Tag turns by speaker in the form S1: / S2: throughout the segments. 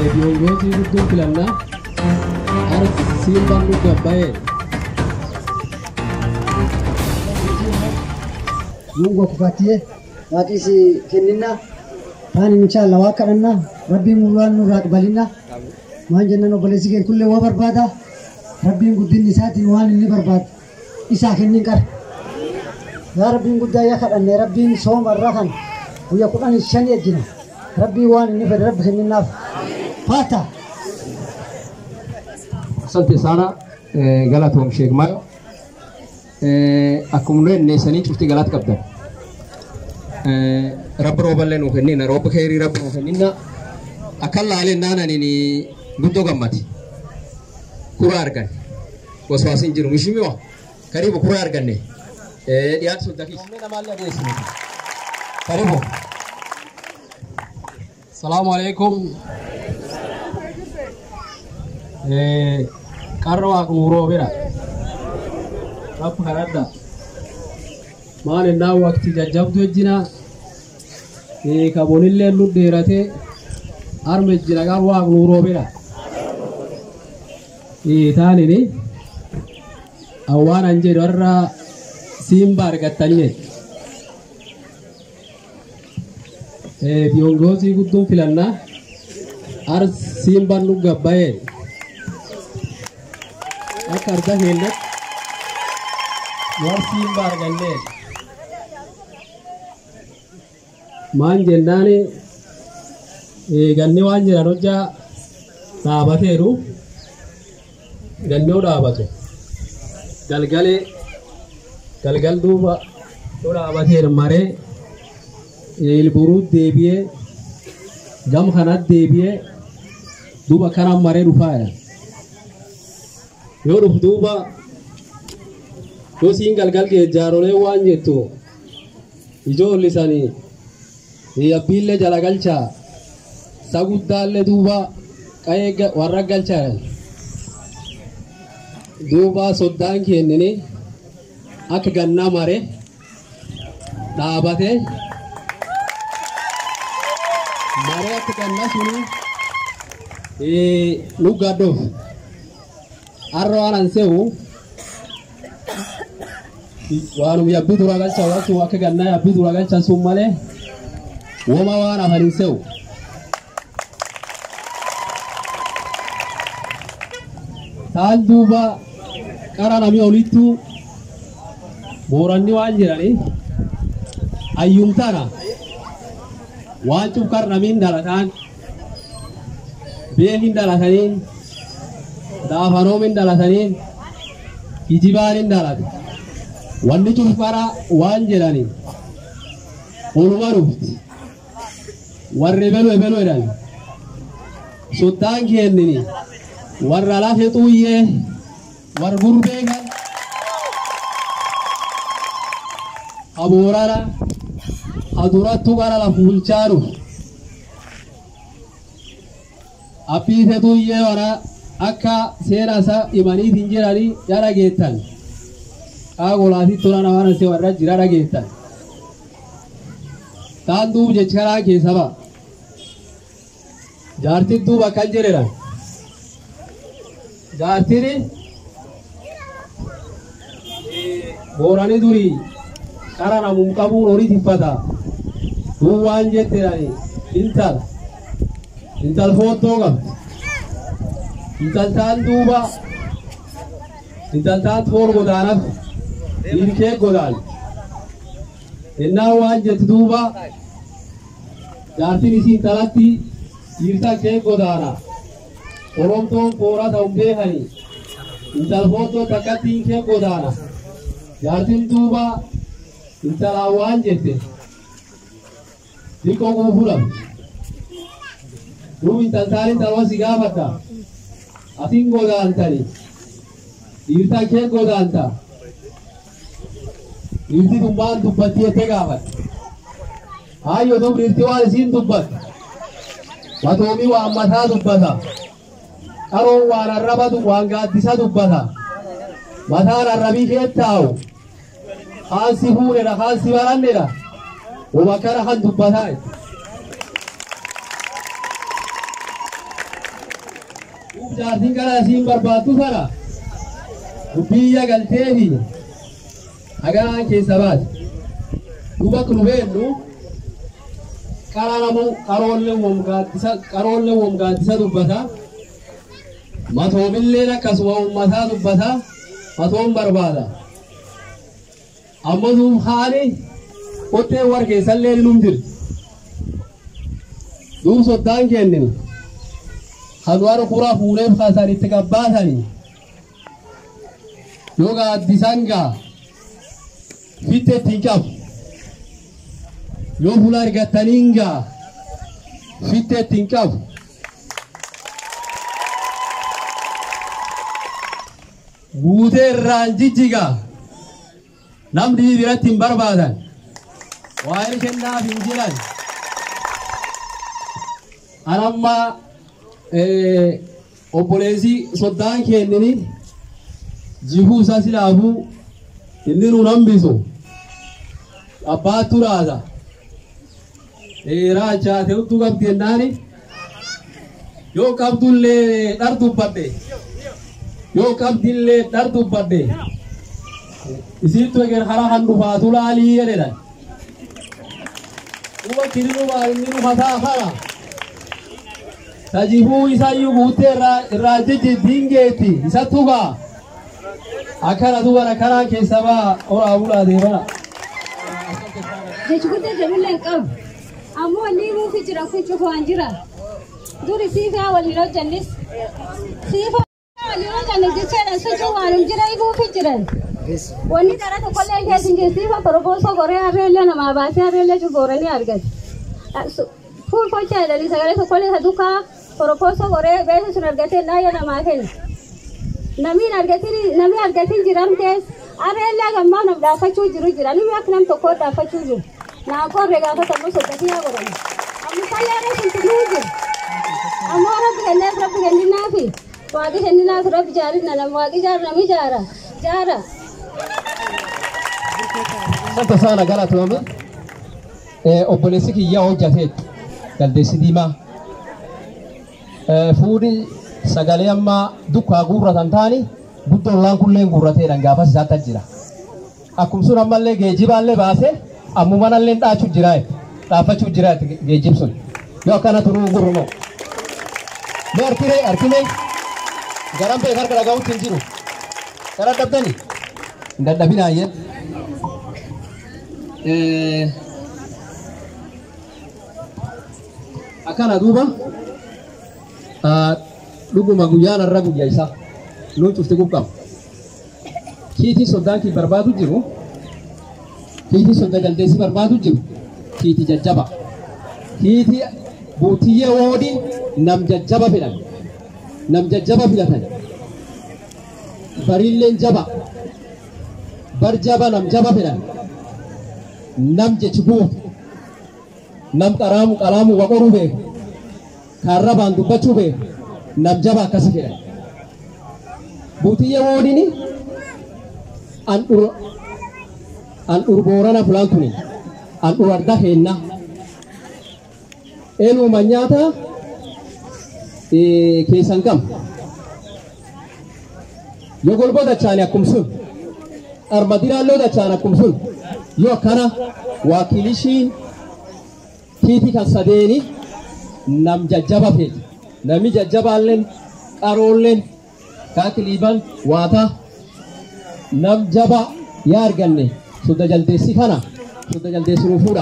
S1: viongozi guddoo filannaa arsiin bannu gabbaa'ee
S2: Mungu akupatie waaqisi kenninna taan inshallah waa kadhanna rabbiin waan nurraa qabalinna maan jennan obboleessi keen kullee waa barbaada rabbiin guddinni isaatiin waan inni barbaadu isaa kennin qara yaa rabbiin guddaa yaa kadhanne rabbiin sooma irraa kan guyyaa kudhan shanii ejjina rabbiin waan inni fedhe rabbi kenninnaaf faata
S3: Asante sana eh, galatoom Sheek Mayo. Eh, akkuma nu enneessanii cufti galata qabdan. Eh, rabbi rooballee nuu kennina roobba keerii rabbi nuu kennina akkan laaleen naananiin guddoo gammati. Kura argan. Waswaasin jiru mishimiwa. Karibu kura arganne. Eh, dhiyaatu sun dakis. Karibu.
S1: salaamu alaikum qarra waaq nuuroo bira rabbi kadhadha maan innaa waqti jajjabdu ejjina kabonillee nu dheerate arma ejjina qar waaq nuuroo bira taanini awwaan an jedhu har'a simba argattanii viongozi guddoon filannaa ar simban nu gabbaa'ee akka arga keellatti war simba argannee maan jennaani ganni waan jedhan hojjaa dhaabateeru gannoo dhaabatu galgalee galgal duuba nu dhaabateeru maree ilburuu deebi'ee gam kanat deebi'ee duuba kanan maree dhufaadha. Yoo dhufu duuba yoo siin galgal geejjaarolee waan jettu ijoollisanii yabbiillee jala galchaa saguddaallee duuba qa'ee warra galchaa duuba soddaan kennini akka gannaa mare dhaabatee maree akka gannaa suni nu gaddoof har'a waan an se'u waanum yabbii dura galchaa waachuu akka gannaa yabbii dura galchan sun malee woma waan hafan hin se'u. Taan duuba qara namni olittu booranni waan jedhani ayyumtana waan cufkar namiin dhalataan beekin dhalataniin daafanoomin dhalataniin kijibaanin dhalate wanni cufkara waan jedhani oluma dhufti warri ebelu ebelu jedhan soddaan kennini warra lafe xuuyyee war gurbee kan haboorana hadurattu gara la fuulchaaru abbiite xuuyyee wana akka seena isa himaniitiin jiranii ya dhageettan qaagolaati tola namaan ase warra jira dhageettan taan duub jechi karaa keessa ba'a jaartin duuba akkan jedhedhan jaartini boorani durii qara namum qabuun horii tiffata duub waan jettedhani intal intal foottoo qabdi intal taan duuba intal taan foon godaanaf dhiirkee godaan ennaa waan jetti duuba jaartin isiin talatti dhiirta kee godaana oromtoon koora ta'un beekani intal foottoo takkattiin kee godaana jaartin duuba intalaa waan jette xiqqoo guufuudhaaf duuba intaltaan intalwa si gaafata asin godaantani dhiirta kee godaanta dhiirti dumbaan dubbatti jettee gaafata haayyo duuba dhiirti waan isiin dubbatte Watoomi waan mataa dubbata. Qaroon waan arrabatu waan gaaddisa dubbata. Mataan arrabii kee taa'u. Haansi fuudhedha, haansi barannedha. Wama kana kan dubbataa. Duub jaartiin kana asiin barbaaddu sana biyya galteefi hagaan keessa baate. Duuba kun beennu qararamu qaroollee womgaaddisa qaroollee womgaaddisa dubbata. Matoomilleen akkasuma uummataa dubbata. Matoon barbaada. Amma duub haali qottee wargeessallee num jirti. Duub soddaan kennini. Hanuwar kura fuulee kaasan itti qabbaatanii. Yoo gaaddisan gaa fitte ittiin qabu. Yoo fuula argattaniin gaa fitte ittiin qabu. Guutee irraan jijjigaa. Namni biratti hin barbaadan. Waa'ee kennaaf hin jiran. Anamma obboleessi soddaan kennini jihuu isaa silaafuu inni nuun hambisu. Abbaattu raasa. Dheeraa chaate hudduu qabdi jennaani. Yoo qabdullee dhar dubbadhe. Yoo qabdillee dhar dubbadhe. Isiittu eger hara kan dhufaatu laalii jedhedha. Duuba kiri dhufaa inni dhufataa kana. Tajibuu isayyuu guuttee irraa jijjiittiin geetti isattu gaa. Akkana duuba karaa keessa baa oraa bulaa deemana.
S4: jechi guddaa jamillee hin qabu. Ammoo wanni nuufi jira kun cufaan jira. Duri siifaa waliin hojjannis. Siifaa waliin hojjannis jechaadha sochii waanum jira ifuufi jiran. Wanni dara tokkollee keessa hin siifa propoosoo goree harreellee namaa baasee harreellee cufooranii argate. Fuul fochaa jedhanii sagalee tokkollee isa dukaa propoosoo goree beesa sun argatee naayya namaa kenna. Namiin argatiin namni argatiin jiramtees harreellee gammaa nam dhaafachuu jiru jira. Nimi akka nam tokkoo dhaafachuu jiru. Naa korre gaafatamu soddatii haa godhamu. Ammusallee reefu tunuu jiru. Ammoo rabbi kenneef rabbi kenninaafi waaqi kenninaaf rabbi jaarinna nama waaqi jaara nami jaara. Jaara.
S3: Santa sana galatoome obboleessi kiyyaa hojjateet galdeessi diimaa. Fuudhi sagalee ammaa dukkaa guurratan taani buddollaan kulleen guurrateedhaan gaafas isaatti jira. Akkuma sun ammallee geejjibaallee baasee ammumanallee dhaachuu jira dhaabbachuu jira geejjib sun yoo akkana turuu gurrumoo. Mee harkiree harkimee garan beek harka dhagahuutti hin jiru. Gara dabdanii hin dadhabinaa jedhu. akkana duuba dhuguma guyyaan irra guyyaa isaa nuun cufti quqqabu. Kiitii soddaan kii barbaadu jiru kiitii sodda galdeessi barbaadu jiru kiitii jajjaba. Kiitii buutiyyee woodii nam jajjaba fedhan nam jajjaba filatan bariilleen jaba bar jaba nam jaba fedhan nam jechi buutu nam qaraamu qalaamu waqoruu beeku kaarrabaan dubbachuu beeku nam jaba akkasi fedhan buutiyyee woodini an dur an dur boorana fulaan tuni an dur arda heenna eenuma nyaata keessan gam yoo golboo dachaane akkum sun armadiraalloo dachaane akkum sun yoo akkana waakilishiin kiiti kan sadeeni nam jajjaba feeti nami jajjabaalleen qaroolleen kaakiliiban waata nam jaba yaa arganne sodda jaldeessi kana sodda jaldeessi nuu fuudha.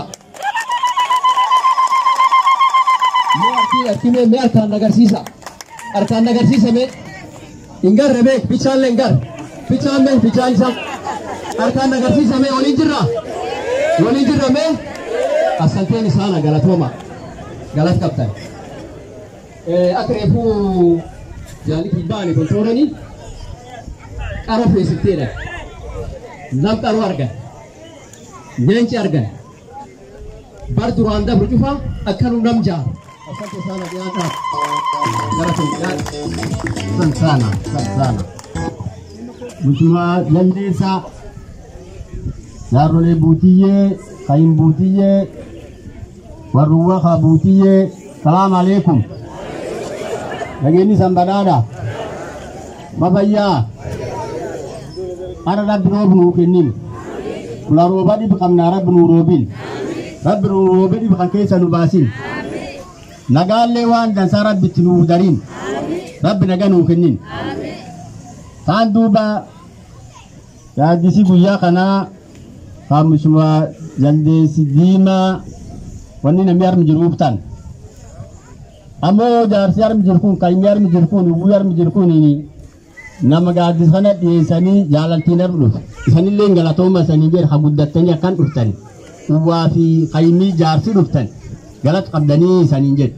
S3: Mee harkii harkii mee mee harkaan agarsiisa harkaan agarsiisa mee hin garre mee bichaallee hin garre bichaan mee bichaan isaa harkaan agarsiisa mee waliin jirra waliin jirra mee asanteen isaana galatooma galat qabtan akka reefuu jaalitii baane kontooranii qara feesitteedha nam qaru argan nyeenci argan bar duraan dabru cufa akkanu nam jaaru asante sana dhiyaataaf galatoom
S5: San sana, san sana. Mutuma jaldeessaa jaarrolee buutiyyee, kayin buutiyyee, warruwwa kaa buutiyyee, salaam aleekum. nageenyi san badhaadha mafayyaa ara rabbi roob nuu kennin kula rooba dhibi qabnaa rabbi nuu roobin rabbi nuu roobe dhibi kan keessa nu baasin nagaallee waan dansaa rabbitti nuu darin rabbi naga nuu kennin taan duuba yaaddisi guyyaa kanaa kaamusuma jaldeessi diimaa wanni namni armi jiruuf tan ammoo jaarsi armi jiru kun qayyimni armi jiru kun uwwii armi jiru kun nama gaaddis kana dhiyeessanii jaalaltiin armi dhufu isanillee galatooma isanii jedhe ha guddattanii akkan dhuftan uwwaa fi qayyimii jaarsi dhuftan galata qabdanii isaniin jedhe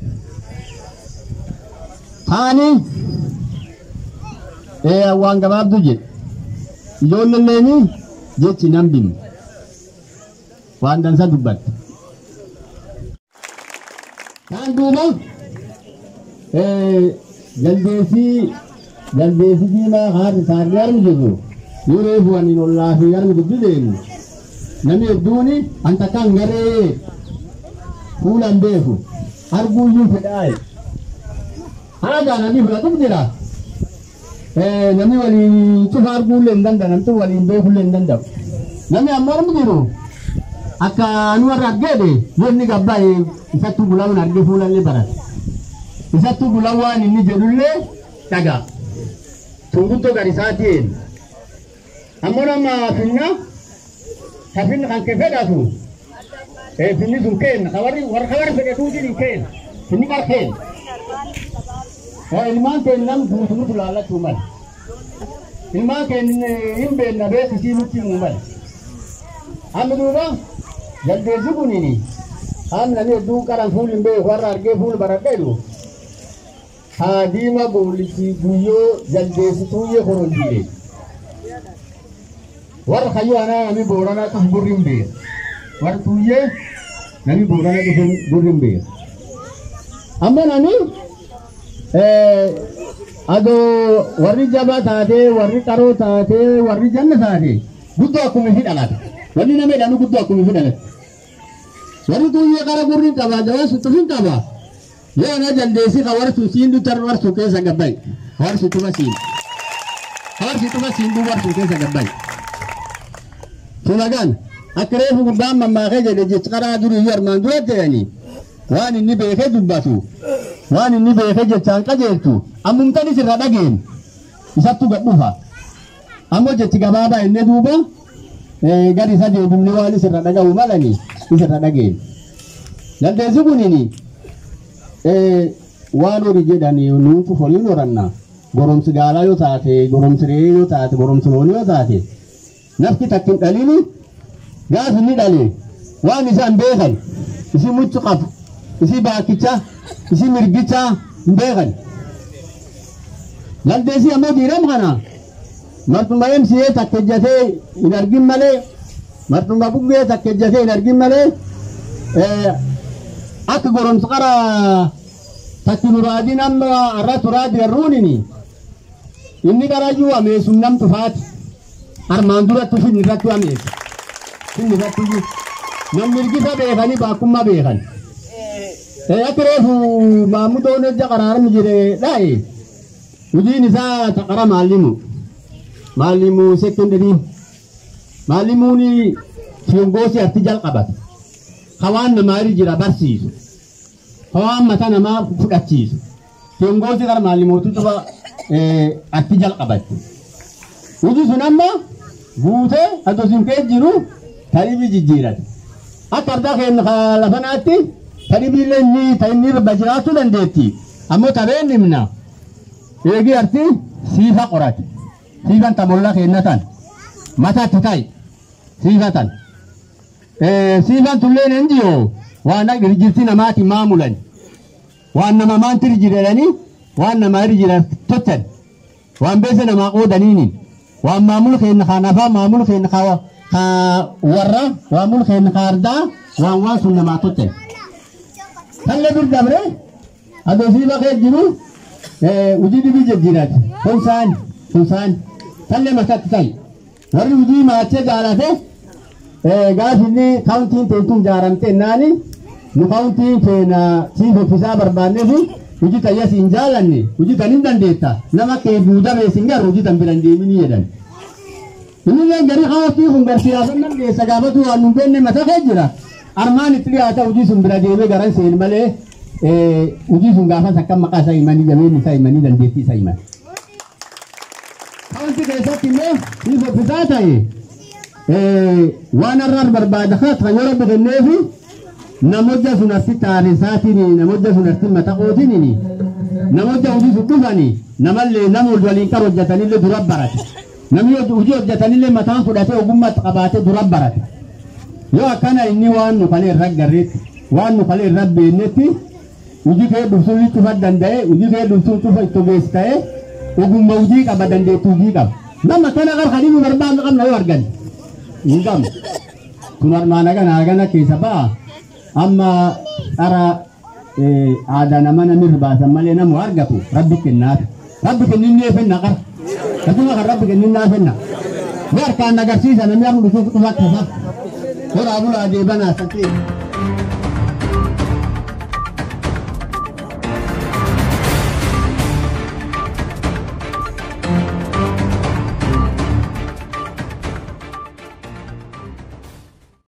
S5: taani ee waan gabaabdu jedhe ijoolleelleeni jechi nan bimu waan dansa dubbatte taan duuba jaldeesii jaldeesii diimaa haati isaanii armi jirru yoo reefu waniin ollaa fi armi guddi deemu namni hedduuni an takkaan garee fuulan beeku arguuyyuu fedhaaye haagaa namni fudhatuuf jira namni waliin cufa arguullee hin danda'u namni waliin beekullee hin danda'u namni ammoo armi jiru akka nu warra argeede wanni gabbaa'e isattuu gulawun argee fuulallee barate isattuu gulawaan inni jedhullee dhaga tunguttoo gad isaatiin ammoo nama finna ka finna kan kee fedhatu finni sun keen ka warri warra warri fedhatu jedhin keen finni qar keen ilmaan keen nam guutunutu laallachuu mala ilmaan keen hin beenna beekisii nutti himuu mala amma duuba jaldeessi kunini haan nami hedduu qaran fuul hin beeku warra argee fuul baradheedu haa diima boolisi guyyoo jaldeessi tuuyyee korondiire warra kayyoo anaa nami booranaa dhufu gurri hin beeku warra tuuyyee nami booranaa dhufu gurri hin beeku amma nani adoo warri jabaa taatee warri qaroo taatee warri janna taate guddoo akkuma ifi dhalata wanni nama jedhanu guddoo akkuma ifi dhalate warri tuuyyee qara gurri qaba jawaa sutufin qaba yoo ana dandeessi ka warsu siin dutar warsu keessa gabbay warsu tuma siin warsu tuma siin du warsu keessa gabbay tumagan akka reefu gubbaan mammaakee jedhe jechi qaraa durii iyyuu armaan dura ta'anii waan inni beekee dubbatu waan inni beekee jechaan qajeeltu ammumtanis irra dhageen isattu gadhufa ammoo jechi gabaabaa inni duuba gadi isa deebifne waan isirra dhaga'u malani isirra dhageen dandeessi kunini waan horii jedhani nuutu horiin horanna goromsi gaalaa yoo taate goromsi re'ee yoo taate goromsi loonii yoo taate nafti takkin dhalini gaaf inni dhale waan isaan beekan isi muccu qabu isi baakicha isi mirgicha hin beekan dandeessi ammoo diiram kana martuma emsiyee takkejjatee hin argin malee martuma buggee takkejjatee hin argin malee akka goromsa qara takki nuraadin amma irra turaadi garruunini inni qarayyuu ameesum nam tufaati armaan duratti fin irratti ameesa fin irratti iyyuu nam mirgisa beekanii baakkummaa beekan akka reefu maamudoon ejja qaraaram jire dhaa'e hojiin isaa taqara maallimu maallimu sekondarii maallimuun fiyongoosii arti jalqabata hawaan namaa irra jira barsiisu hawaan mata namaa fudhachiisu fiyongoosii gara maallimootu tuba arti jalqabatti hojii sun amma guutee adosin kee jiru tariibii jijjiirate akka ardaa keenya lafanaatti tariibiillee inni ta'inni irra jiraachuu dandeetti ammoo tabeen himna eegi arti siifa qorate siifan tamolla kennatan mataatti ta'i siifa tan siifan tulleen enjiyo waan irjirti namaati maamulan waan nama maanti irji jedhanii waan nama irji jedhan tottan waan beesa namaa qoodaniinin waan maamul kenna kanafaa maamul kenna ka warra waamul kenna ka ardaa waan waan sun namaa tottan talle dur dabre adoo siifa kee jiru hujii dhibii jejjiirati kunsaan kunsaan talle mataatti ta'i warri hujii maachee jaalate gaaf inni kaawuntiin teessum jaaramte naani nu kaawuntiin keenya siif offisaa barbaanneef hojii tayya siin jaalanne hojii tan hin dandeetta nama kee duudamee siin garu hojii tan biran deeminii jedhan. Innillee gari hawaasii kun garsiyaasa nan geessa gaafatu waan nun beenne mata kee jira. Armaan itti dhiyaata hojii sun bira deemee garan seen malee hojii sun gaafas akka maqaa isaa himanii jabeen isaa himanii dandeettii isaa himan. Hawaasni keessatti immoo ni soffisaa ta'e waan har'aan barbaada kan yoo rabbi kenneefi namoota sun arti taarisaatini namoota sun arti mataqootini namoota hojii sun dhufani namallee nama waliin qabu hojjetanillee dura barate namni hojii hojjetanillee mataan fudhatee ogummaa qabaatee dura barate yoo akkana inni waan nu kalee irra garreetti waan nu kalee irra beennetti hojii kee dhufsuun cufa danda'e hojii kee dhufsuun cufa itti ogeessi ta'e ogummaa hojii qaba dandeettii hojii qaba nama kana qarqadii nu barbaadnu qabna yoo argan hin qabnu kun armaan agana agana keessa ba'a. amma dhara aadaa nama namni baasan malee namu argatu rabbi kennaaf rabbi kenninnee fenna qara akkuma kan rabbi kenninnaa fenna ni harkaan agarsiisa namni amma dhufuuf dhufa akkasa horaa bulaa deebanaa sakee.